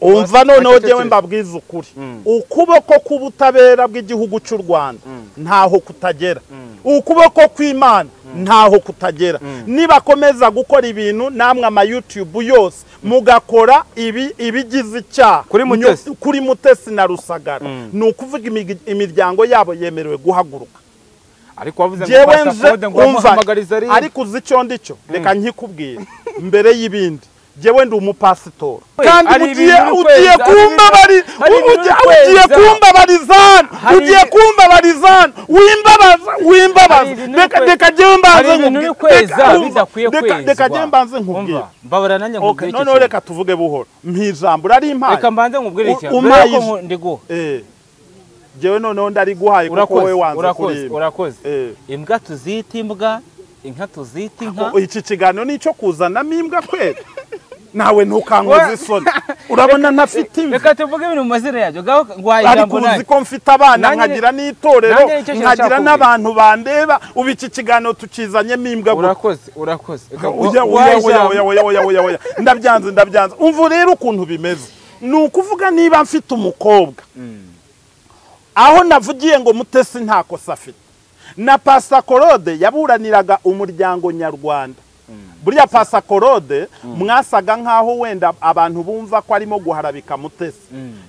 umva noneho ngewe mbabwiza ukuri ukuboko k'ubutabera bw'igihugu cy'u rwanda ntaho kutagera ukuboko kw'imana ntaho kutagera nibakomeza gukora ibintu namwe amayutube yose mugakora ibi ibigize icyaha kuri mutesi na rusagara ni ukuvuga imiryango yabo yemerewe guhaguruka ariko wavuze ngo pasipode ngo wamuhamagariza ari ariko uzi icyo ndicyo reka nkikubwire mbere y'ibindi jyewe ndi umupasitora Ari kandi ugiye ibintu ugiye ukwezi, ari- kumbabari ari ugiye- ibintu ugiye ukwezi, kumbabarizana hari- ugiye kumbabarizana wimbabaza Hari wimbabaza ibintu reka ukwezi- reka jyewe hari mbanze ibintu uri nkubwire kweza reka- umva, bidakwiye reka- kwezwa reka jyewe mbanze nkubwire Umva, mbabara nanjye okay nkubwire icyo noneho kintu. reka tuvuge buhoro mpiijambo rarimpaye reka mbanze nkubwire U- iki umpaye mbere ijwi. ko ndiguha eh jyewe noneho ndariguhaye kuko urakoze wowe wanze urakoze kurimba urakoze Eh. imbwa tuzita imbwa inka tuzita inka O- iki kiganiro ni icyo kuzanamo imbwa kwera nawe ntukankoze isoni urabona ntafite imvi reka tuvuge ibintu mu mazina yabyo ngaho guhaye ariko ijambo uzi nawe ko mfite abana Nanjye- nkagira n'itorero nanjye nicyo kintu nkagira nshaka n'abantu bandeba ubu iki kiganiro tukizanyemo imbwa gusa urakoze urakoze Reka oya gu- oya guhaye oya ijambo. oya oya oya oya oya ndabyanze ndabyanze umva rero ukuntu bimeze ni ukuvuga niba mfite umukobwa aho navugiye ngo mutesi nta kosa afite na pasakorode yaburaniraga umuryango nyarwanda buriya pasakorode mwasaga nk'aho wenda abantu bumva ko arimo guharabika mutesi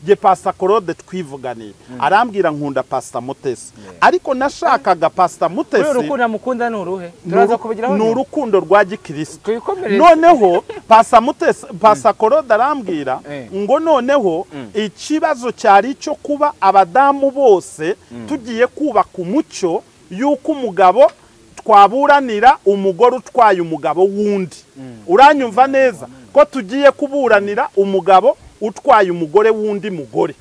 ye pasakorode twivuganiye arambwira nkunda pasita mutesi ariko nashakaga pasita Rero mutesi urukundo amukunda ni uruhe turaza kubigiraho ni nyuma. urukundo rwa gikirisitu twikomereze noneho pasamutesi pasakoroda arambwira Eh. ngo noneho ikibazo cyari icyo kuba abadamu bose tugiye kubaka umucyo y'uko umugabo twaburanira umugore utwaye umugabo wundi uranyumva neza ko tugiye kuburanira umugabo utwaye umugore w'undi mugore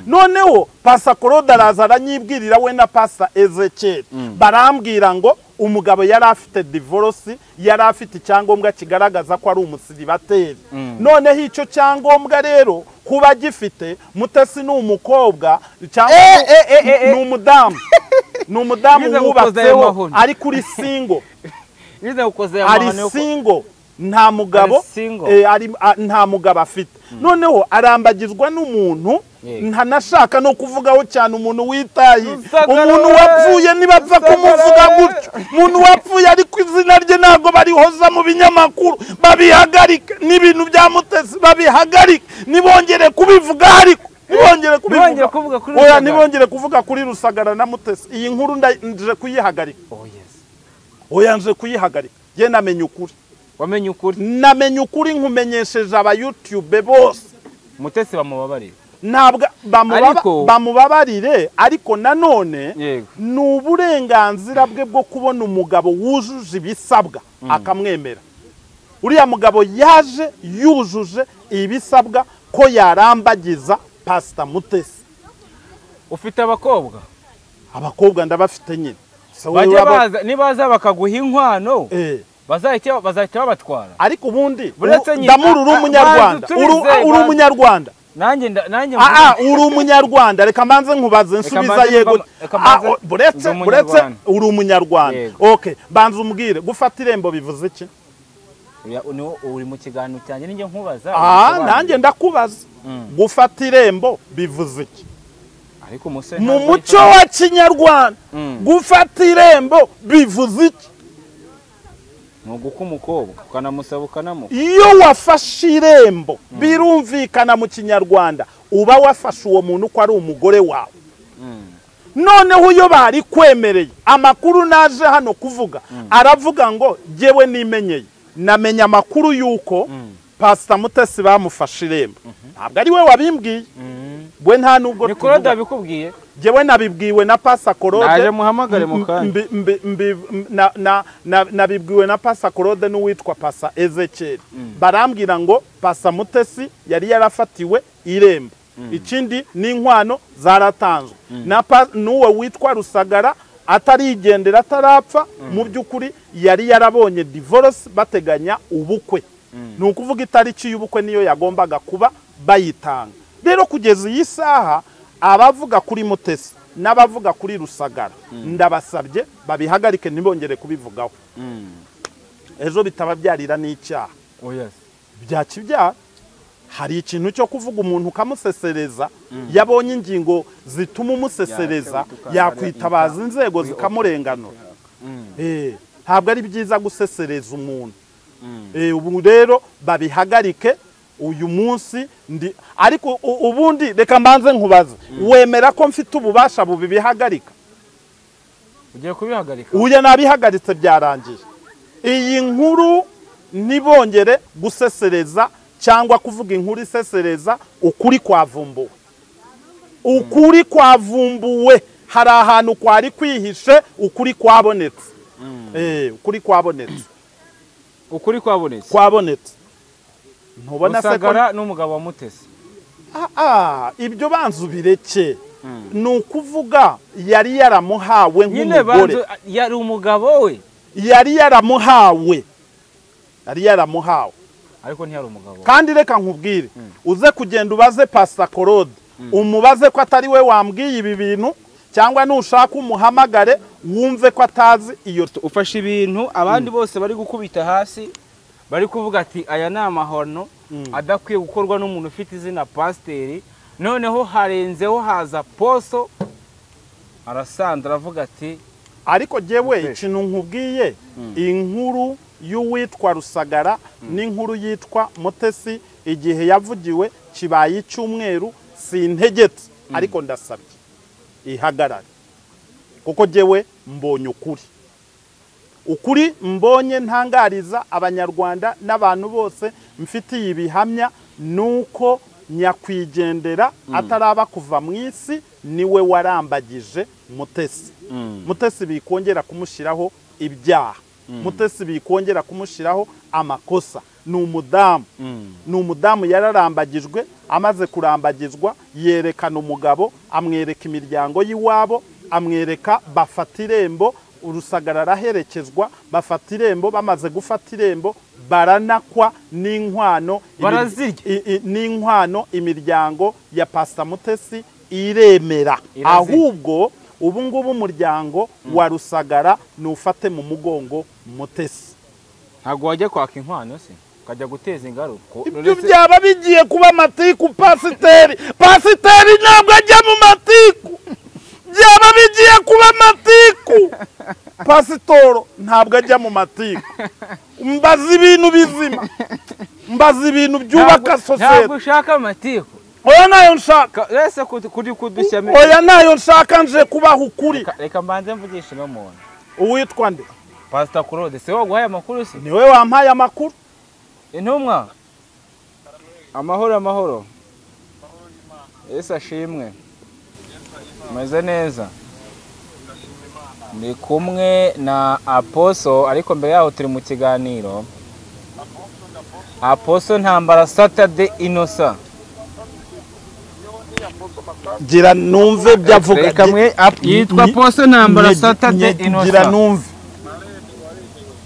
noneho pasakoroda araza aranyibwirira we na pasa ezekeri barambwira ngo umugabo yari afite divorosi yari afite icyangombwa kigaragaza ko ari umusiribateri noneho icyo cyangombwa rero kuba agifite mutesi ni umukobwa cyangwa Eh, eh, eh, eh, eh. ni umudamu ni umudamu Biza gukoza ayo wubatseho mahoni. ari kuri singo nize gukoze aya ari mahano yo ku- singo nta mugabo Ari single. eh, ari- a- nta mugabo afite noneho arambagizwa n'umuntu Yego. ntanashaka no kuvugaho cyane umuntu witaye Rusagara umuntu we! wapfuye ntibapfa Rusagara kumuvuga we! gutyo umuntu wapfuye ariko izina rye ntabwo barihoza mu binyamakuru babihagarike n'ibintu bya mutesi babihagarike ntibongere kubivuga ariko ntibongere Ntibongere kuvuga kubivuga kuri Oya, Rusagara. ntibongere kuvuga kuri rusagara na mutesi iyi nkuru nda- nje kuyihagarika Oh, yes. oya nje kuyihagarika ye namenya ukuri wamenye ukuri namenya ukuri nkumenyesheje abayutube bose mutesi bamubabarira ntabwo bamubaba- Ariko- bamubabarire ariko nanone Yego. ni uburenganzira bwe bwo kubona umugabo wujuje ibisabwa akamwemera uriya mugabo yaje yujuje ibisabwa ko yarambagiza pasita mutesi ufite abakobwa abakobwa ndabafite nyine Se wowe bajya urabo- baza nibaza bakaguha inkwano Eh. bazahita bazahita babatwara ariko ubundi Uretse u- nyine- ndamura uri Ah, ah, umunyarwanda banza Uru- utubize, uri banza. umunyarwanda nanjye nda- nanjye Ah, ah, uri umunyarwanda reka mbanze nkubaze nsubiza mbanze yego mba- reka mbanze- Ah, o- buretse ndi buretse umunyarwanda. uri umunyarwanda Yego. okay banza umbwire gufata irembo bivuze iki Oya, uno- uri mu kiganiro cyanjye ninjye nkubaza ah ubisobanure. nanjye ndakubaza gufata irembo bivuze iki ariko umusore mu ntabwo muco yitwa- wa kinyarwanda Mm. gufata irembo bivuze iki ni uguka umukobwa ukanamusaba ukanamuha iyo wafashe irembo birumvikana mu kinyarwanda uba wafashe uwo muntu ko ari umugore wawe noneho iyo bari kwemereye amakuru naje hano kuvuga aravuga ngo jyewe nimenyeye namenya amakuru y'uko pasita mutesi bamufashe irembo ntabwo ari we wabimbwiye we nta n'ubwo ni korode tuvuga yabikubwiye jyewe nabibwiwe na pasakorode Naje muhamagare mu kanya. nabibwiwe na pasakorode n'uwitwa pasa ezekeri barambwira ngo pasa mutesi yari yarafatiwe irembo ikindi n'inkwano zaratanzwe Na pa- n'uwo witwa rusagara atarigendera atarapfa mu by'ukuri yari yarabonye divorce bateganya ubukwe ni ukuvuga itariki y'ubukwe niyo yagombaga kuba bayitanga rero kugeza iyi saha abavuga kuri mutesi n'abavuga kuri rusagara ndabasabye babihagarike ntibongere kubivugaho ejo bitababyarira n'icyaha oh yes bya kibyara hari ikintu cyo kuvuga umuntu ukamusesereza yabonye ingingo zituma umusesereza yakwitabaza inzego zikamurenganura Eh, ntabwo ari byiza gusesereza umuntu Eh, ubu rero babihagarike uyu munsi ndi ariko u- ubundi reka mbanze nkubaze wemera ko mfite ububasha bubibihagarika ugiye kubihagarika uya nabihagaritse byarangiye iyi nkuru ntibongere gusesereza cyangwa kuvuga inkuru isesereza ukuri kwavumbuwe ukuri kwavumbuwe hari ahantu kwari kwihishe ukuri kwabonetse Eh, ukuri kwabonetse ukuri kwabonetse kwabonetse ntubona se ko rusagara n'umugabo wa mutesi Ah, ah, ibyo banzu bireke ni ukuvuga yari yaramuhawe nyine nk'umugore banzu yari umugabo we yari yaramuhawe yari yaramuhawe ariko ntiyari umugabo we. kandi reka nkubwire uze kugenda ubaze pasita korode umubaze ko atari we wambwiye ibi bintu cyangwa nushaka umuhamagare wumve ko atazi iyo ufashe ibintu abandi bose bari gukubita hasi bari kuvuga ati aya ni amahano adakwiye gukorwa n'umuntu ufite izina pasiteri noneho harenzeho haza poso arasandra aravuga ati ariko jyewe Mutesi. ikintu nkubwiye inkuru y'uwitwa rusagara n'inkuru yitwa mutesi igihe yavugiwe kibaye icyumweru sintegetse ariko ndasabye ihagarare kuko jyewe mbonye ukuri ukuri mbonye ntangariza abanyarwanda n'abantu bose mfitiye ibihamya ni uko nyakwigendera ataraba kuva mu isi niwe warambagije mutesi mutesi bikongera kumushyiraho ibyaha mutesi bikongera kumushyiraho amakosa ni umudamu ni umudamu yararambagijwe amaze kurambagizwa yerekana umugabo amwereka imiryango y'iwabo amwereka bafata irembo urusagara araherekezwa bafata irembo bamaze gufata irembo baranakwa n'inkwano Barazirya. i- i- n'inkwano imiryango ya pasita mutesi iremera Irazirya. ahubwo ubu ngubu umuryango wa rusagara nufate mu mugongo mutesi ntabwo wajya kwaka inkwano se ukajya guteza ingaruka ibyo byaba bigiye kuba amatiku pasiteri pasiteri ntabwo ajya mu matiku byaba bigiye kuba amatiku pasitoro ntabwo ajya mu matiku mbaza ibintu bizima mbaza ibintu byubaka Ntabwo- ntabwo sosiyete ushaka amatiku oya nayo nshaka Ka- ese kudu- kuri kudushya mi- oya nayo nshaka nje kubaha ukuri Reka- reka mbanze mvugishe ino muntu uwitwa nde pasita claude se waguhaye amakuru se niwe wampaye amakuru intumwa amahoro amahoro yesu ashimwe meze neza ndi kumwe na aposo ariko mbere yaho turi mu kiganiro aposo ntambara satade inosa gira numve byavuga reka mwe Ap- Ni- yitwa ni- aposo ntambara satade gira inosa numve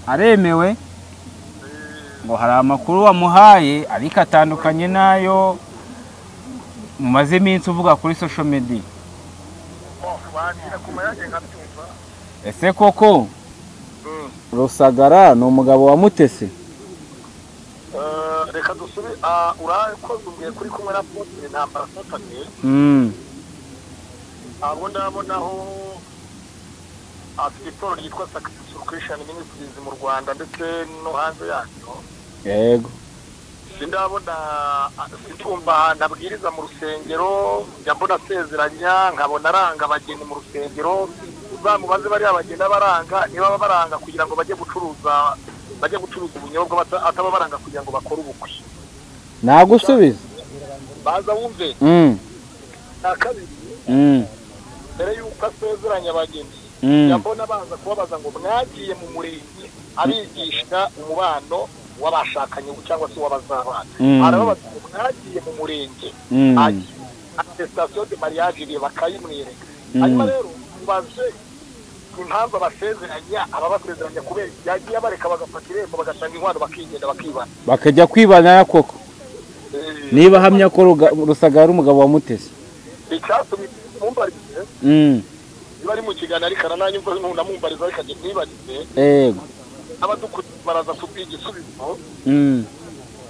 aremewe ngo hari amakuru wamuhaye ariko atandukanye n'ayo mumaze iminsi uvuga kuri social media ese koko rusagara ni umugabo wa mutesi reka dusubire ah, urakoze umbwiye kuri kumwe na posite ntambara satani Mm, abo ndabonaho afite itorero ryitwa sakisifuru kirishani minisitirizi mu rwanda ndetse no hanze yaryo yego sindabona situmva ahantu abwiriza mu rusengero njya mbona asezeranya nkabona aranga abageni mu rusengero bamubaze bariya bagenda baranga niba baba baranga kugira ngo bajye gucuruza bajye gucuruza ubunyobwa bata- ataba baranga kugira ngo bakore ubukwe nagusubiza baza wumve Mm, na kabiri mm, mbere y'uko asezeranya abageni Mm. yambona baza kubabaza ngo mwagiye mu murenge abigisha umubano w'abashakanye cyangwa se w'abazabana Mm. arababaza ngo mwagiye mu murenge Mm. atesitasiyo de mariage iriye bakayimwereka Mm. hanyuma rero mubaze impamvu abasezeranya ababasezeranya kubera yagiye abareka bagafata irembo bagatanga inkwano bakigenda bakibana bakajya kwibana koko Eh, niba ahamya ko Ruga- rusagara ari umugabo wa mutesi icyatumye mumbarize Mm, niba ari mu kiganiro ariko arananyumva ntunamwumbariza ariko ajya ntibarize yego abadukuriye baraza kubwiga igisubizo Mm,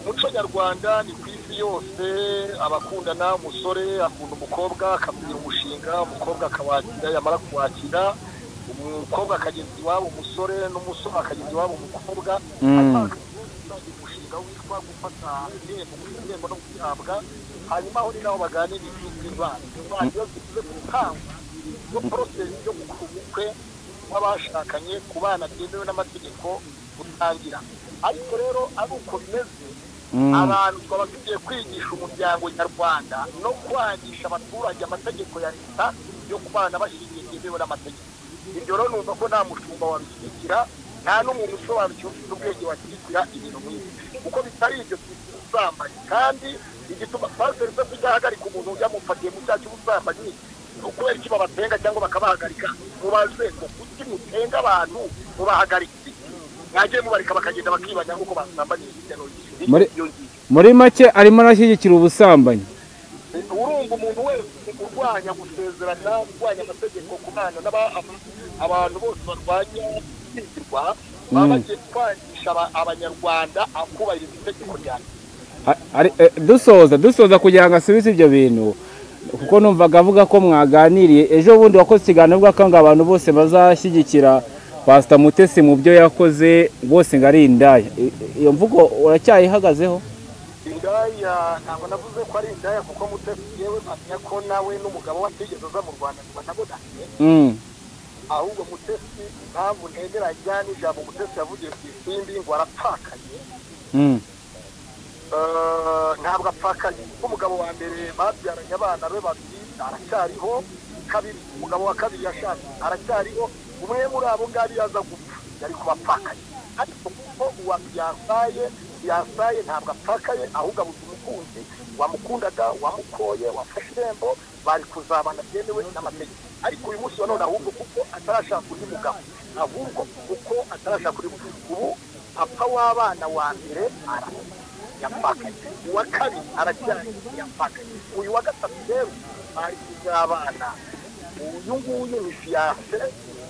umuco nyarwanda ni ku isi yose abakundana umusore akunda umukobwa akamubwira umushinga umukobwa akawakira yamara kuwakira umukobwa akageza iwabo umusore n'umusore akageza iwabo umukobwa umushinga witwa gufata ibihembo ibihembo no kubihabwa hanyuma aho ni naho baganira iby'imvano imvano iyo zivuze ku rutangwa iyo porosesi yo gukora ubukwe kw'abashakanye ku bana byemewe n'amategeko gutangira ariko rero ari uko bimeze abantu twaba tugiye kwigisha umuryango nyarwanda no kwangisha abaturage amategeko ya leta yo kubana bashingiye byemewe n'amategeko ibyo rero numva ko nta mushumba wabishyigikira nta n'umuntu usobanukiwe ufite ubwenge washyigikira ibintu nk'ibi kuko bitari ibyo twita ubusambanyi kandi igituma pasiteri se tudahagarika umuntu yamufatiye mu cyaha cy'ubusambanyi kubera iki babatenga cyangwa bakabahagarika mubaze ko kuki mutenga abantu mubahagarike mwagiye mubarika bakagenda bakibanya nk'uko basambaniye hirya no hino Muri- muri make arimo arashyigikira ubusambanyi urumva umuntu wese urwanya gusezerana urwanya amategeko ku bana n'aba- aba- abantu bose barwanya kwigirwa baba bagiye kwangisha aba- abanyarwanda akubahiriza itegeko rya A- ari- eh, dusoza dusoza kugira ngo asubize ibyo bintu kuko numvaga avuga ko mwaganiriye ejo bundi wakoze ikiganiro avuga ko ngo abantu bose bazashyigikira pasita mutesi mu byo yakoze bose ngo ari indaya I- iyo mvugo uracyayihagazeho indaya ntabwo navuze ko ari indaya kuko mutesi yewe mpamya ko nawe n'umugabo we atigeze aza mu rwanda ngo anabonane Mm, ahubwo mutesi impamvu ntemera ajyana ijambo mutesi yavugiye ku isimbi ngo arapfakaye mm, Eh, ntabwo apfakaye nk'umugabo wa mbere babyaranye abana be babiri aracyariho kabiri umugabo wa kabiri yashatse aracyariho umwe muri abo ngabo iyo aza gupfa yari kuba apfakaye ariko kuko uwa yasaye yasaye ntabwo apfakaye ahubwo abuze umukunzi wamukundaga wamukoye wafashe irembo bari kuzabana byemewe n'amategeko ariko uyu munsi wa none ahubwo kuko atarashaka undi mugabo ahubwo kuko atarashaka undi mugabo ubu papa w'abana wa mbere arapfa yapfakaye uwa kabiri aracyari yapfakaye uyu wa gatatu rero ari kuzabana uyu nguyu ni fiyanse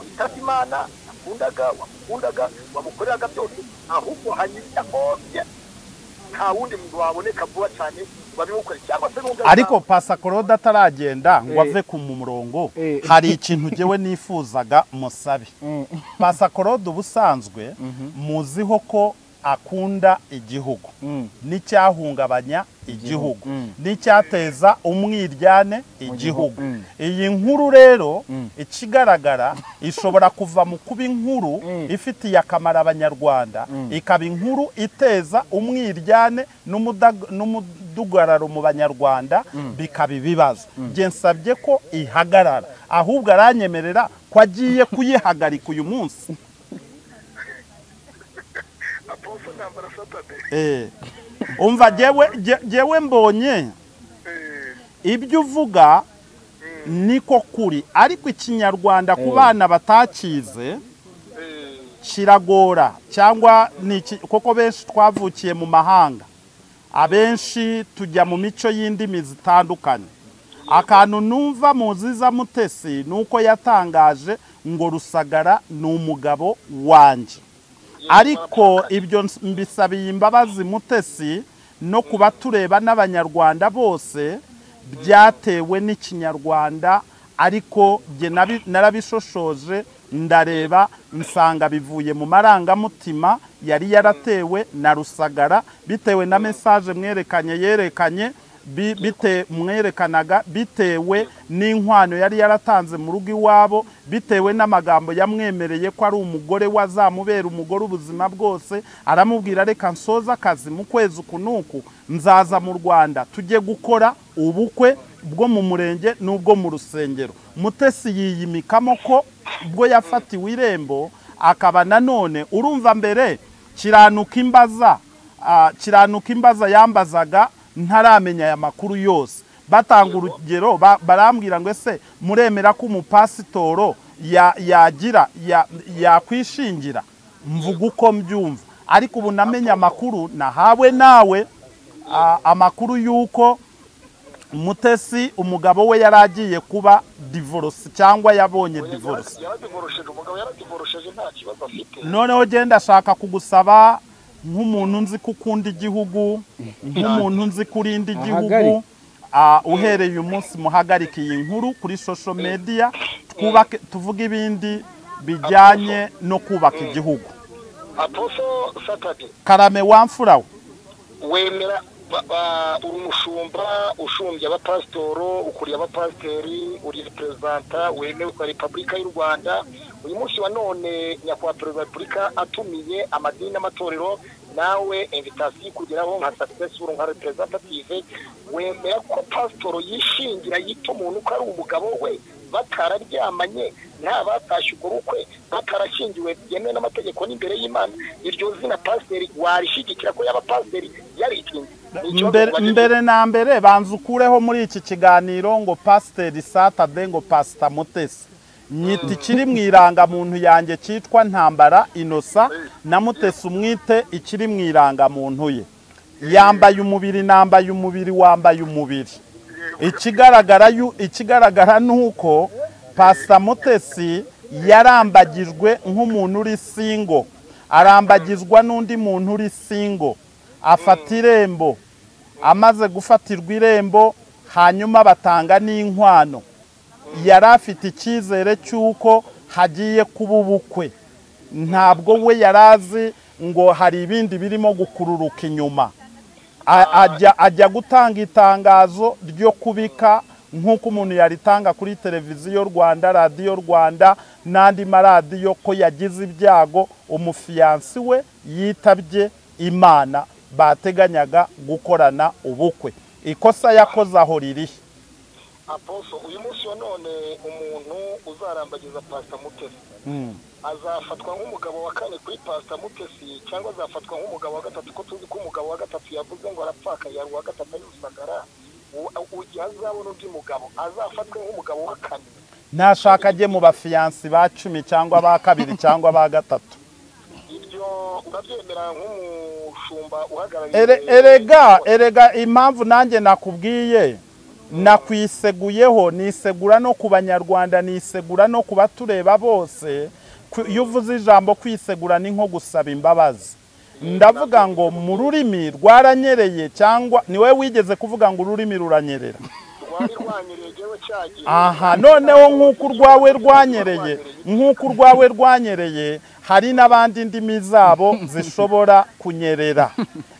witabye imana yakundaga wamukundaga wamukoreraga byose ahubwo hanyirira hose nta wundi muntu waboneka vuba cyane wabimukore cyangwa se n'ubwo ariko pasa korode ataragenda Eh. ngo ave ku murongo Eh. hari ikintu jyewe nifuzaga musabe mm, pasa korode ubusanzwe muziho ko akunda igihugu mm. n'icyahungabanya igihugu Mm. n'icyateza umwiryane igihugu Mm. iyi nkuru rero Mm. ikigaragara ishobora kuva mu kuba inkuru Mm. ifitiye akamaro abanyarwanda ikaba inkuru iteza umwiryane n'umudag- n'umudugararo mu banyarwanda bikaba ibibazo njye nsabye ko ihagarara ahubwo aranyemerera ko agiye kuyihagarika uyu munsi aposo ntambara satade Eh. umva jyewe jye- jyewe mbonye ibyo uvuga niko kuri ariko ikinyarwanda ku bana batakize kiragora cyangwa ni iki- kuko benshi twavukiye mu mahanga abenshi tujya mu mico y'indimi zitandukanye akantu numva muziza mutesi ni uko yatangaje ngo rusagara ni umugabo wanjye ariko ibyo ns- mbisabiye imbabazi mutesi no kuba tureba n'abanyarwanda bose byatewe n'ikinyarwanda ariko jye nabi- narabishoshoje ndareba nsanga bivuye mu marangamutima yari yaratewe na rusagara bitewe na mesaje mwerekanye yerekanye bi- bite mwerekanaga bitewe n'inkwano yari yaratanze mu rugo iwabo bitewe n'amagambo yamwemereye ko ari umugore wazamubera umugore ubuzima bwose aramubwira reka nsoza akazi mu kwezi uku n'uku nzaza mu rwanda tujye gukora ubukwe bwo mu murenge n'ubwo mu rusengero mutesi yiyimikamo ko ubwo yafatiwe irembo akaba nanone urumva mbere kiranuka imbaza Ah, kiranuka imbaza yambazaga ntaramenya aya makuru yose batanga urugero ba- barambwira ngo ese muremera ko umupasitoro ya- yagira ya- yakwishingira mvuga uko mbyumva ariko ubu namenye amakuru nahawe nawe ah, amakuru y'uko mutesi umugabo we yari agiye kuba divorce cyangwa yabonye divorce yaradivorosheje umugabo yaradivorosheje nta kibazo afite noneho genda ashaka kugusaba nk'umuntu nzi ko ukunda igihugu nk'umuntu nzi ko urinda igihugu Ahagarike. ah, uhereye umunsi muhagarike iyi nkuru kuri social media twubake tuvuge ibindi bijyanye no kubaka igihugu aposo satani karame wamfurawe wemera ba- ba- uri umushumba ushumbye abapasitoro ukuriye abapasiteri uri perezida wemewe kwa repubulika y'u rwanda uyu munsi wa none nyakubahwa perezida wa repubulika atumiye amadini n'amatorero nawe invitasiyo kugeraho nka sakisesuru nka reprezentative wemera ko pasitoro yishingira yita umuntu ko ari umugabo we batararyamanye nta batashye ubwo bukwe batarashyingiwe byemewe n'amategeko n'imbere y'imana iryo zina pasiteri warishyigikira ko yaba pasiteri yarikinze Ni ikibazo mbere, tubajije. mbere na mbere banza ukureho muri iki kiganiro ngo pasiteri satade ngo pasita mutesi nyita ikiri mu irangamuntu yanjye cyitwa ntambara inosa na mutesi umwite ikiri mu irangamuntu ye yambaye umubiri nambaye umubiri wambaye umubiri ikigaragara yu- ikigaragara ni uko pasita mutesi yarambagijwe nk'umuntu uri singo arambagizwa n'undi muntu uri singo afata irembo amaze gufatirwa irembo hanyuma batanga n'inkwano yari afite icyizere cy'uko hagiye kuba ubukwe ntabwo we yari azi ngo hari ibindi birimo gukururuka inyuma A- ajya ajya gutanga itangazo ryo kubika nk'uko umuntu yaritanga kuri televiziyo rwanda radiyo rwanda n'andi maradiyo ko yagize ibyago umufiyansi we yitabye imana bateganyaga gukorana ubukwe ikosa yakoze aho ririhe aposo uyu munsi wa none umuntu uzarambagiza pasita mutesi azafatwa nk'umugabo wa kane kuri pasita mutesi cyangwa azafatwa nk'umugabo wa gatatu ko tuzi ko umugabo wa gatatu yavuze ngo arapfakaye ari uwa gatatu ari rusagara U- u- igihe azabona undi mugabo azafatwe nk'umugabo wa kane ntashaka ajye mu bafiyansi ba cumi cyangwa ba kabiri cyangwa ba gatatu ibyo urabyemera nk'umushumba uhagarariye Ere- erega erega impamvu nanjye nakubwiye nakwiseguyeho nisegura no ku banyarwanda nisegura no ku batureba bose Ku- iyo uvuze ijambo kwisegura ni nko gusaba imbabazi ndavuga ngo mu rurimi rwaranyereye cyangwa ni wowe wigeze kuvuga ngo ururimi ruranyerera rwari rwanyereye igihe cyagiye aha noneho nk'uko urwawe rwanyereye nk'uko urwawe rwanyereye hari n'abandi ndimi zabo zishobora kunyerera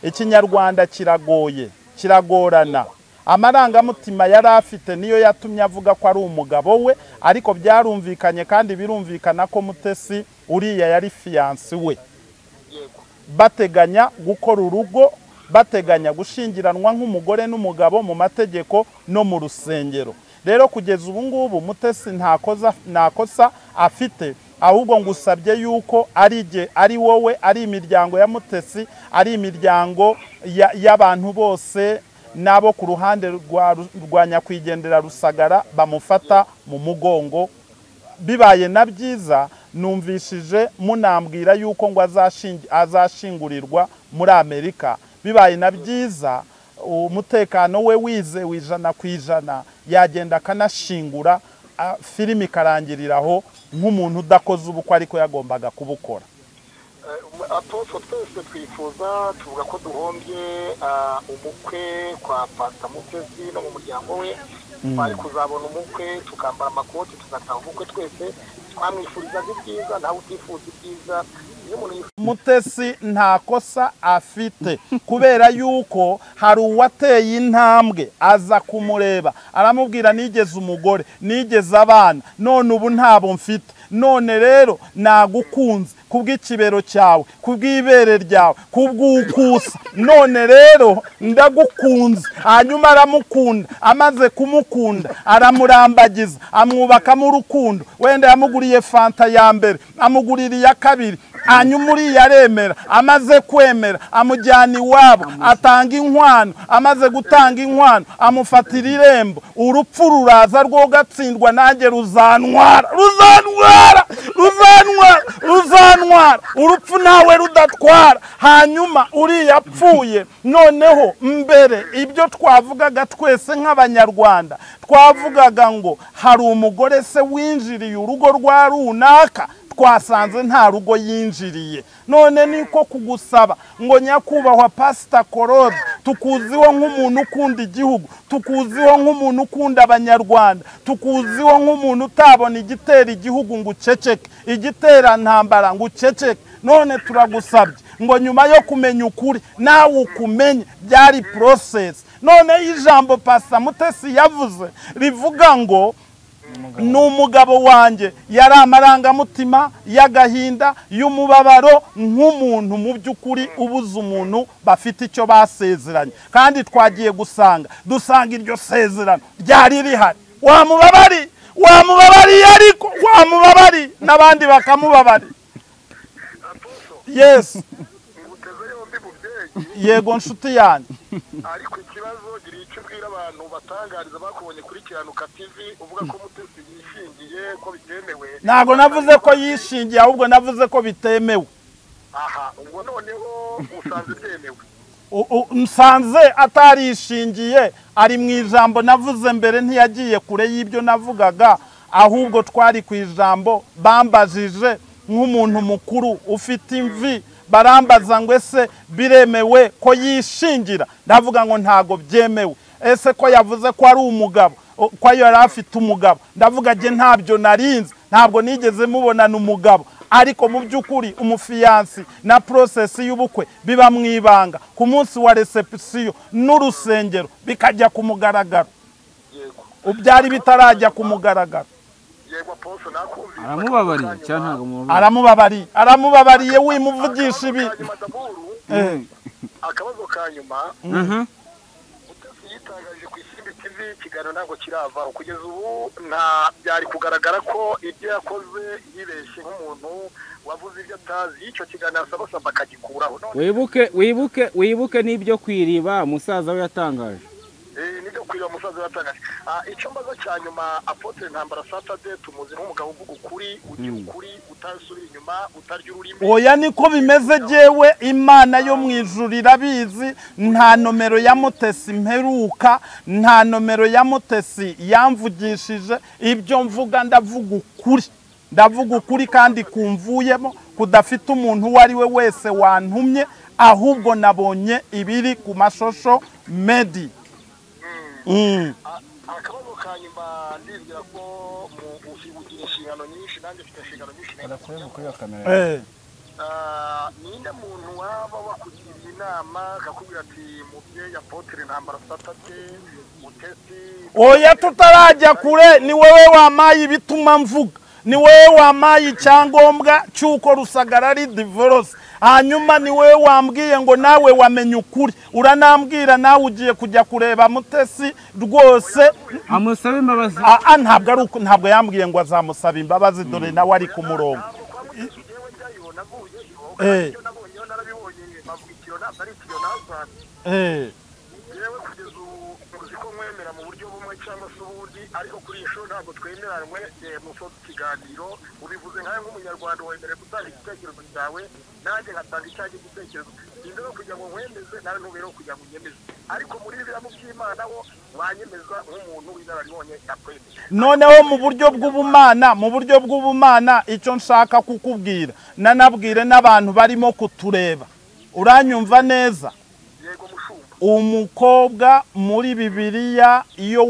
ikinyarwanda kiragoye kiragorana amarangamutima yari afite niyo yatumye avuga ko ari umugabo we ariko byarumvikanye kandi birumvikana ko mutesi uriya yari fiyansi we yego bateganya gukora urugo bateganya gushingiranwa nk'umugore n'umugabo mu mategeko no mu rusengero rero kugeza ubu ngubu mutesi nta koza- nta kosa afite ahubwo ngusabye yuko ari jye ari wowe ari imiryango ya mutesi ari imiryango ya- y'abantu bose n'abo ku ruhande rwa Ru- rwa nyakwigendera rusagara bamufata mu mugongo bibaye na byiza numvishije munambwira yuko ngo azashingi- azashingurirwa muri amerika bibaye na byiza umutekano we wizewe ijana ku ijana yagenda akanashingura ah, filime ikarangirira aho nk'umuntu udakoze ubukwe ariko yagombaga kubukora Eh, aposo twese twifuza tuvuga ko duhombye ah, umukwe kwa pasita mutesi no mu muryango we twari kuzabona umukwe tukambara amakoti tugataha umukwe twese twamwifurizaga ibyiza ntawe utifuza ibyiza iyo umuntu yifuza mutesi nta kosa afite kubera yuko hari uwateye intambwe aza kumureba aramubwira nigeze umugore nigeze abana none ubu ntabo mfite none rero nagukunze kubw'ikibero cyawe kubw'ibere ryawe kubw'ukusa none rero ndagukunze hanyuma aramukunda amaze kumukunda aramurambagiza amwubakamo urukundo wenda yamuguriye fanta ya mbere amugurira iya kabiri hanyuma uriya aremera amaze kwemera amujyana iwabo atanga inkwano amaze gutanga inkwano amufatira irembo urupfu ruraza rwogatsindwa nanjye ruzantwara ruzantwara ruzantwara ruzantwara urupfu nawe rudatwara hanyuma uriya apfuye noneho mbere ibyo twavugaga twese nk'abanyarwanda twavugaga ngo hari umugore se winjiriye urugo rwa runaka twasanze nta rugo yinjiriye none niko kugusaba ngo nyakubahwa pasita korode tukuziho nk'umuntu ukunda igihugu tukuziho nk'umuntu ukunda abanyarwanda tukuziho nk'umuntu utabona igitera igihugu ngo uceceke igitera ntambara ngo uceceke none turagusabye ngo nyuma yo kumenya ukuri nawe ukumenye byari porosesi noneho ijambo pasita mutesi yavuze rivuga ngo ni umugabo wanjye yari amarangamutima y'agahinda y'umubabaro nk'umuntu mu by'ukuri ubuze umuntu bafite icyo basezeranye kandi twagiye gusanga dusanga iryo sezerano ryari rihari wamubabari wamubabariye ariko wamubabari n'abandi bakamubabari yesi nguteze yombi mu byeyi yego nshuti yanjye ariko ikibazo gira icyo ubwira abantu batangariza bakubonye kuri kiranuka tv uvuga ko umutesi yishingiye ko bitemewe ntabwo navuze ko yishingiye ahubwo navuze ko bitemewe aha ubwo noneho usanze byemewe U- u- nsanze atarishingiye ari mu ijambo navuze mbere ntiyagiye kure y'ibyo navugaga ahubwo twari ku ijambo bambajije nk'umuntu mukuru ufite imvi barambaza ngo ese biremewe ko yishingira ndavuga ngo ntago byemewe ese ko yavuze ko ari umugabo o- ko yari afite umugabo ndavuga njye ntabyo narinzi ntabwo nigeze mubonana umugabo ariko mu by'ukuri umufiyansi na porosesi y'ubukwe biba mu ibanga ku munsi wa recepisiyo n'urusengero bikajya ku mugaragaro yego byari bitarajya ku mugaragaro yego aposo nakumvise aramubabariye cyangwa ntabwo mubabariye aramubabariye aramubabariye wimuvugisha ibi madaburu Eh, akabazo ka nyuma Mhm. umutesi yitangaje ku isimbi tv ikiganiro ntabwo kiravaho kugeza ubu nta byari kugaragara ko ibyo yakoze yibeshye nk'umuntu wavuze ibyo atazi y'icyo kiganiro asabasaba akagikuraho none wibuke wibuke wibuke n'ibyo kwiriba musaza we yatangaje Eh, nibyo kwiriba musaza yatangaje Ah, icyo mbaza cya nyuma apotre ntambara satade tumuzi nk'umugabo uvuga ukuri ugira ukuri utasubira inyuma utarya ururimi oya niko bimeze jyewe imana yo mu ijuru irabizi nta nomero ya mutesi mperuka nta nomero ya mutesi yamvugishije ibyo mvuga ndavuga ukuri ndavuga ukuri kandi kumvuyemo kudafite umuntu uwo ari we wese wantumye ahubwo nabonye ibiri ku mashusho medi Mm. Ah, akabazo ka nyuma ndibwira ko mu bufi bugira inshingano nyinshi nanjye mfite inshingano nyinshi Eh. Ah, ninde muntu waba wakugiriye inama akakubwira ati mubyeyi apotere ntambara satade mutesi oya tutarajya kure ni wowe wamaye ibituma mvuga ni wowe wamaye icyangombwa cy'uko rusagara ari divorose hanyuma ni wowe wambwiye ngo nawe wamenye ukuri uranambwira nawe ugiye kujya kureba mutesi rwose amusabe imbabazi Ah, ah, ntabwo ari uko- ntabwo yambwiye ngo azamusaba imbabazi dore nawe ari ku murongo ntabwo kwa mutesi jewe ndayibona avuyeyo Eh. ibyo nabonyeho narabibonye bavuga ikiro ntabwo ari ikiro nazanye Eh, yewe kugeza ubu muzi ko mwemera mu buryo bumwe cyangwa se ubundi ariko kuri iyi shuri ntabwo twemeranywe eh, musoza ikiganiro ubivuze nkawe nk'umunyarwanda wemerewe gutanga igitekerezo cyawe nanjye ngatanga icyanjye igitekerezo sinzi no kugira ngo nkwemeze nawe ntubereho kugira ngo unyemeze ariko muri biriya mu by'imana wo wanyemeza nk'umuntu w'inararibonye yakwemeye noneho mu buryo bw'ubumana mu buryo bw'ubumana icyo nshaka kukubwira nanabwire n'abantu barimo kutureba uranyumva neza yego mushumba umukobwa muri bibiliya iyo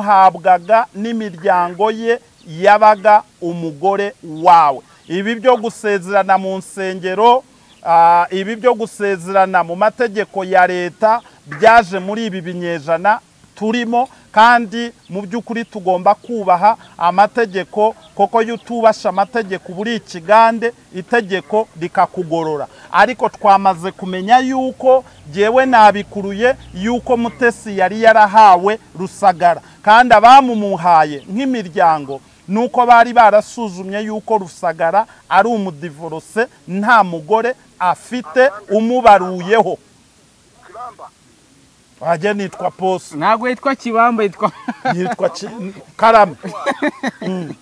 wamuhabwaga n'imiryango ye yabaga umugore wawe ibi byo gusezerana mu nsengero ah, ibi byo gusezerana mu mategeko ya leta byaje muri ibi binyejana turimo kandi mu by'ukuri tugomba kubaha amategeko koko iyo utubasha amategeko uba uri ikigande itegeko rikakugorora ariko twamaze kumenya yuko jyewe nabikuruye yuko mutesi yari yarahawe rusagara kandi abamumuhaye nk'imiryango ni uko bari barasuzumye yuko rusagara ari umudivorose nta mugore afite umubaruyeho kiramba wajya nitwa poso ntabwo yitwa kibamba yitwa yitwa Ki- karame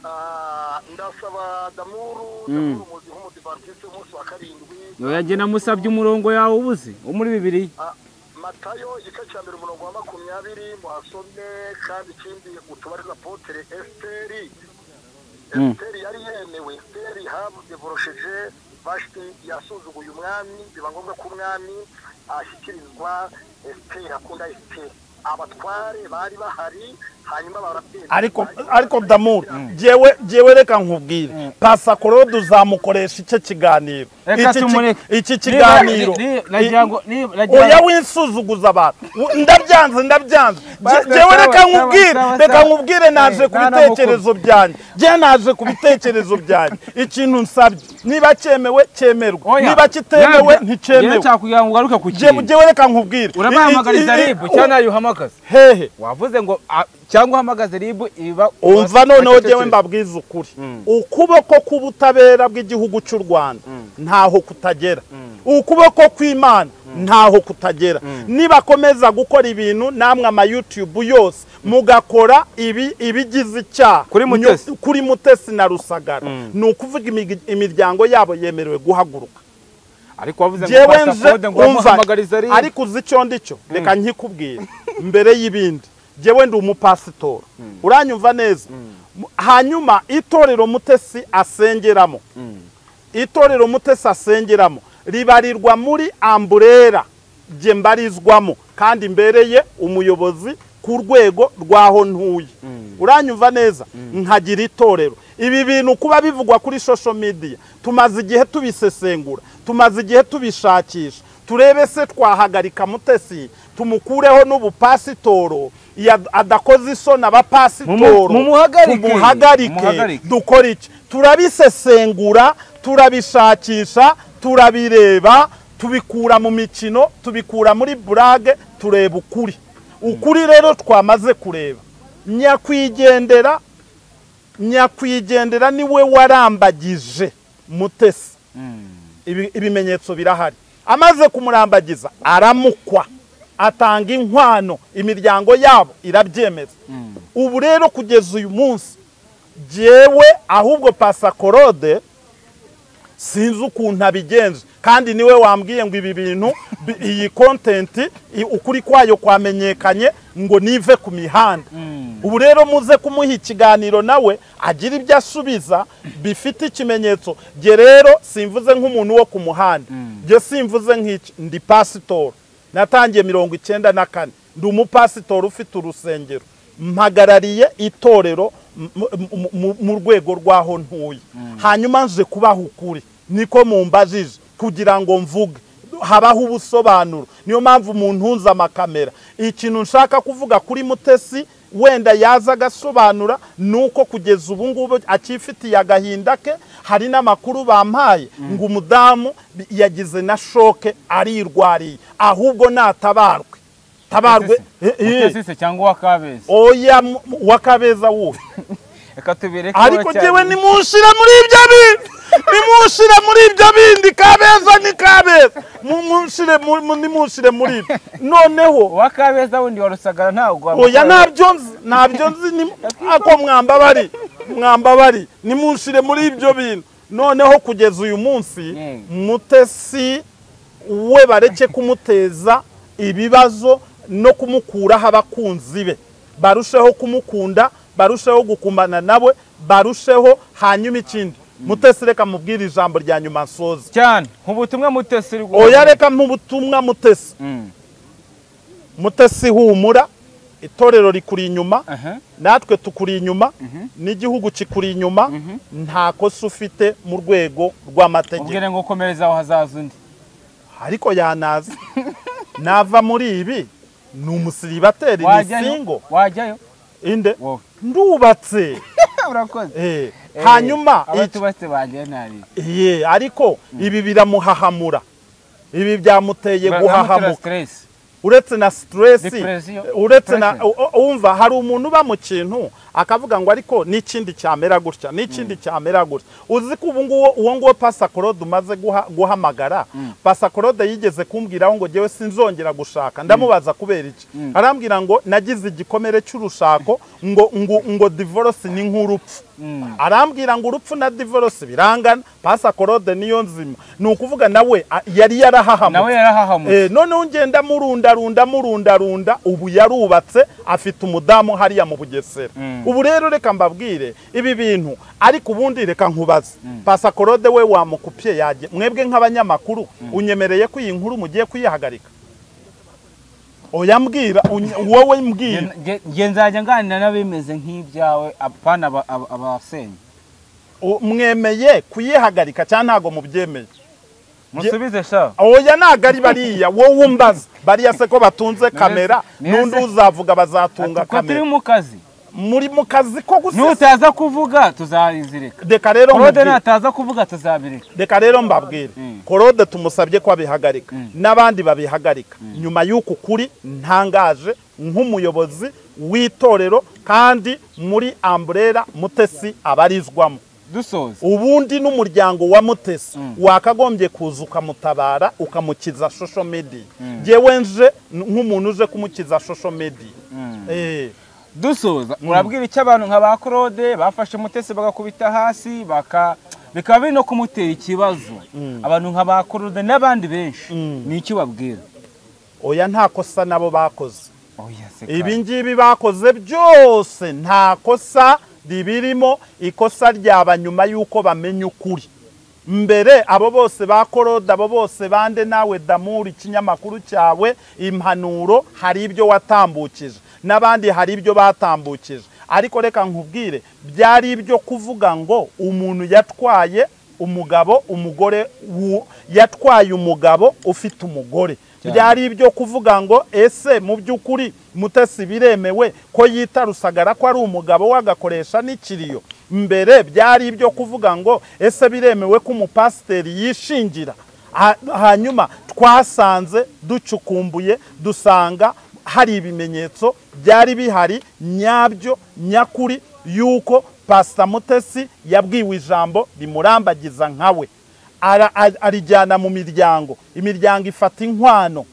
Ah, ndasaba damuru damuru muzi nk'umudivantisite w'umunsi wa karindwi yoya njye namusabye umurongo yawe ubuze wo muri bibiliya Ah, matayo igice cya mbere umurongo wa makumyabiri muhasome kandi ikindi utubarira potere esiteri esiteri yari yemewe esiteri habudevorosheje vashiti yasuzuguye umwami biba ngombwa ko umwami ashyikirizwa esiteri akunda esiteri abatware bari bahari hanyuma barapfira ariko ariko damuri jewe jewe reka nkubwire pasa korode uzamukoresha icyo kiganiro Reka Iki ki- tumureke. iki Niba- kiganiro ni- ni- nagira ngo- ni- nagira oya ngo- winsuzuguza abantu W- ndabyanze ndabyanze Je- Basta, jewe sawa, reka sawa, nkubwire sawa, reka sawa. nkubwire naje Eh, ku nta na bitekerezo byanjye je naje ku bitekerezo byanjye ikintu nsabye niba cyemewe cyemerwa Oya, niba kitemewe nabyo- njyewe nticyemewe nshaka kugira ngo ugaruke ku jewe kintu jewe reka nkubwire urabahamagariza I- i- i- ribu cyangwa nayo uhamagaza hehe wavuze ngo a- cyangwa uhamagaze ribu iba umva noneho bacecetse. jyewe mbabwiza ukuri ukuboko k'ubutabera bw'igihugu cy'u rwanda ntaho kutagera ukuboko kw'imana ntaho kutagera nibakomeza gukora ibintu namwe amayutubu yose mugakora ibi ibigize icyaha Kuri Nyo- Mutesi. kuri mutesi na rusagara ni ukuvuga imig- imiryango yabo yemerewe guhaguruka ariko wavuze ngo jewe Pastor nze Claude ngo umva uramuhamagariza ribu ariko uzi icyo ndicyo reka nkikubwire mbere y'ibindi jewe ndi umupasitora uranyumva neza Mu- hanyuma itorero mutesi asengeramo itorero mutesi asengeramo ribarirwa muri amburera jye mbarizwamo kandi mbereye umuyobozi ku rwego rw'aho ntuye uranyumva neza nkagira itorero ibi bintu kuba bivugwa kuri social media tumaze igihe tubisesengura tumaze igihe tubishakisha turebe se twahagarika mutesi tumukureho n'ubupasitoro ya- adakoze isoni abapasitoro Mumu- mumuhagarike. tumuhagarike Mumuhagarike. dukora iki turabisesengura turabishakisha turabireba tubikura mu mikino tubikura muri burage tureba ukuri ukuri rero twamaze kureba nyakwigendera nyakwigendera niwe warambagije mutesi Ibi- ibimenyetso birahari amaze kumurambagiza aramukwa atanga inkwano imiryango yabo irabyemeza ubu rero kugeza uyu munsi jewe ahubwo pasakorode sinzi ukuntu abigenza kandi niwe wambwiye ngo ibi bintu bi- iyi kontenti ukuri kwayo kwamenyekanye ngo nive ku mihanda ubu rero muze kumuha ikiganiro nawe agira ibyo asubiza bifite ikimenyetso jye rero simvuze nk'umuntu wo ku muhanda jye simvuze nk'iki ndi pasitoro natangiye mirongo icyenda na kane ndi umupasitori ufite urusengero mpagarariye itorero mu- mu- mu- mu rwego rw'aho ntuye hanyuma nje kubaha ukuri niko mumbajije kugira ngo mvuge habaho ubusobanuro niyo mpamvu umuntu unze amakamera ikintu nshaka kuvuga kuri mutesi wenda yaza agasobanura ni uko kugeza ubu ngubu akifitiye agahinda ke hari n'amakuru bampaye ngo umudamu yagize na shoke arirwariye ahubwo natabarwe tabarwe Eh, eh. Mutesi cyangwa uwa kabeza oya mu- mu- wakabeza wuhe reka tubireke ariko baracyari- jyewe nimunshyira muri ibyo bindi nimunshyire muri ibyo bindi kabeza ni kabeza Mu- munshyire mu- mu- nimunshyire muri ibyo noneho uwa kabeza wundi wa rusagara ntabwo oya wamukorera. ntabyo nzi ntabyo nzi ni- ako mwambabari mwambabari nimunshyire muri ibyo bintu noneho kugeza uyu munsi Mm. mutesi we bareke kumuteza ibibazo no kumukuraho abakunzi be barusheho kumukunda barusheho gukumbana nawe barusheho hanyuma ikindi mutesi reka mubwire ijambo rya nyuma nsoza cyane ubutumwa mutesi uri guha- oya reka nk'ubutumwa mutesi Mm. mutesi humura itorero rikuri inyuma Aha. natwe tukuri inyuma n'igihugu kikuri inyuma nta kosa ufite mu rwego rw'amategeko ubwire ngo ukomereza aho hazaza undi ariko yanaza nava muri ibi ni umusiribateri ni wajyayo singo wajyayo inde wowe ndubatse urakoze Eh, hanyuma iki- abatubatse banjye nabi ye ariko ibi biramuhahamura ibi byamuteye guhahamuka stress uretse na stress Depression. uretse na Depression. u- u- wumva hari umuntu uba mu kintu akavuga ngo ariko n'ikindi cyamera gutya n'ikindi cyamera gutya uzi ko ubu nguwo uwo nguwo pasakorode umaze guha- guhamagara pasakorode yigeze kumbwiraho ngo jyewe sinzongera gushaka ndamubaza kubera iki arambwira ngo nagize igikomere cy'urushako ngo ngo ngo divorce ni nk'urupfu arambwira ngo urupfu na divorce birangana pasakorode niyo nzima ni ukuvuga nawe a- yari yarahahamutse nawe yarahahamutse Eh, noneho ngenda murunda runda murunda runda ubu yarubatse afite umudamu hariya mu bugesera ubu rero reka mbabwire ibi bintu ariko ubundi reka nkubaze pasakorode we wamukupye yajye mwebwe nk'abanyamakuru unyemereye ko iyi nkuru mugiye kuyihagarika oya mbwira unye- wowe mbwira nge nzajya nganira n'abimeze nk'ibyawe apana aba- aba- abasenya U- mwemeye kuyihagarika cyangwa ntabwo mubyemeye musubize sha oya ntabwo ari bariya wowe umbaza bariya se ko batunze None- kamera none n'undi se- uzavuga bazatunga kuko turi kamera mu kazi muri mu kazi ko gusa nutaza kuvuga tuzayizirika reka rero korode nkubwire- nataza kuvuga tuzabireka reka rero mbabwire Mm. korode tumusabye ko abihagarika Mm. n'abandi babihagarika nyuma y'uku kuri ntangaje nk'umuyobozi w'itorero kandi muri amburera mutesi abarizwamo dusoza ubundi n'umuryango wa mutesi Mm. wakagombye kuza ukamutabara ukamukiza social media ngewe nje n- nk'umuntu uje kumukiza social media Eh, dusoza murabwira icyo abantu nka ba claude bafashe mutesi bagakubita hasi baka bikaba biri no kumutera ikibazo abantu nka ba claude n'abandi benshi Mm. ni icyo ubabwira oya nta kosa nabo bakoze oya se ibi ngibi bakoze byose nta kosa ribirimo ikosa ryaba nyuma y'uko bamenya ukuri mbere abo bose ba korode abo bose bande nawe damuri ikinyamakuru cyawe impanuro hari ibyo watambukije n'abandi hari ibyo batambukije ariko reka nkubwire byari ibyo kuvuga ngo umuntu yatwaye umugabo umugore wu- yatwaye umugabo ufite umugore byari ibyo kuvuga ngo ese mu by'ukuri mutesi biremewe ko yita rusagara ko ari umugabo we agakoresha n'ikiriyo mbere byari ibyo kuvuga ngo ese biremewe ko umupasiteri yishingira Ha- hanyuma twasanze ducukumbuye dusanga hari ibimenyetso byari bihari nyabyo nyakuri y'uko pasita mutesi yabwiwe ijambo rimurambagiza nkawe ara- ar- arijyana mu miryango imiryango ifata inkwano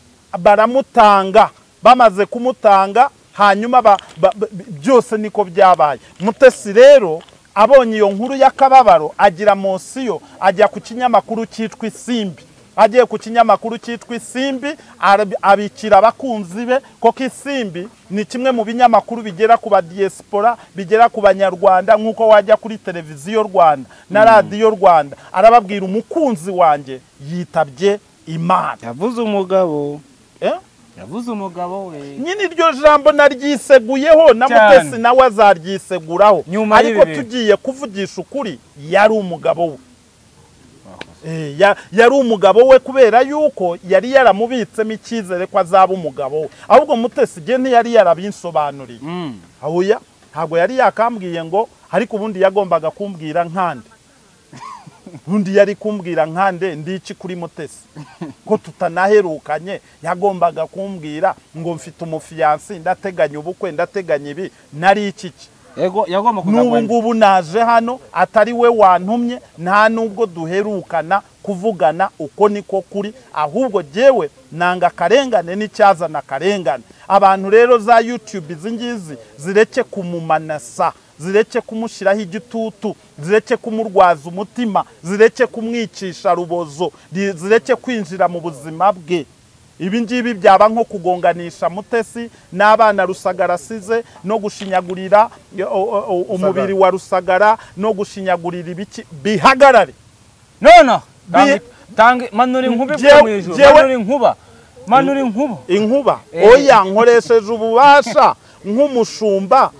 baramutanga bamaze kumutanga hanyuma ba- ba- ba- byose niko byabaye mutesi rero abonye iyo nkuru y'akababaro agira mosiyo ajya ku kinyamakuru cyitwa isimbi agiye ku kinyamakuru cyitwa isimbi arab- abikira abakunzi be koko isimbi ni kimwe mu binyamakuru bigera ku badiyesipora bigera ku banyarwanda nk'uko wajya kuri televiziyo rwanda na radiyo rwanda arababwira umukunzi wanjye yitabye imana yavuze umugabo Eh? yavuze umugabo we nyine iryo jambo naryiseguyeho na Cyane. mutesi nawe azaryiseguraho Nyuma ariko y'ibi bintu. tugiye kuvugisha ukuri yari umugabo we Eh, ya- yari umugabo we kubera yuko yari yaramubitsemo icyizere ko azaba umugabo we ahubwo mutesi igihe ntiyari yarabinsobanuriye Mm. ahuya ntabwo yari yakambwiye ngo ariko ubundi yagombaga kumbwira nkande undi yari kumbwira nkande ndi iki kuri mutesi ko tutanaherukanye yagombaga kumbwira ngo mfite umufiyansi ndateganya ubukwe ndateganya ibi nari iki ki Yego- yagomba n'ubu kuzagwa ngubu naje hano atari we wantumye nta nubwo duherukana kuvugana uko niko kuri ahubwo jyewe nanga akarengane n'icyazana akarengane abantu rero za yutube izi ngizi zireke kumumanasa zireke kumushyiraho igitutu zireke kumurwaza umutima zireke kumwicisha rubozo ri- zireke kwinjira mu buzima bwe ibi ngibi byaba nko kugonganisha mutesi n'abana rusagara asize no gushinyagurira yo- o- o- o- umubiri wa rusagara no gushinyagurira ibiki bihagarare nona Bi- tange manura inkuba Jewe- ivuye mu ijuru jewe- manura inkuba manura inkuba inkuba Eh. oya nkoresheje ububasha nk'umushumba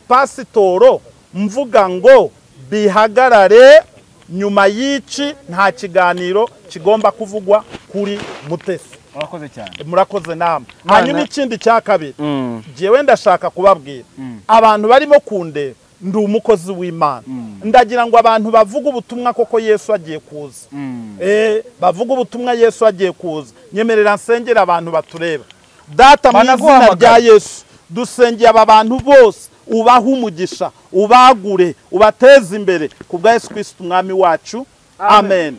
nk'umupasitoro mvuga ngo bihagarare nyuma y'iki nta kiganiro kigomba kuvugwa kuri mutesi urakoze cyane murakoze namwe hanyuma ikindi cya kabiri Mm. jyewe ndashaka kubabwira abantu barimo kundeba ndi umukozi w'imana ndagira ngo abantu bavuge ubutumwa koko yesu agiye kuza Eh, bavuge ubutumwa yesu agiye kuza nyemerera nsengera abantu batureba data mu izina Banaguhamagara. rya yesu dusengeye aba bantu bose ubahe umugisha ubagure ubateze imbere ku bwa yesu kirisiti umwami wacu amen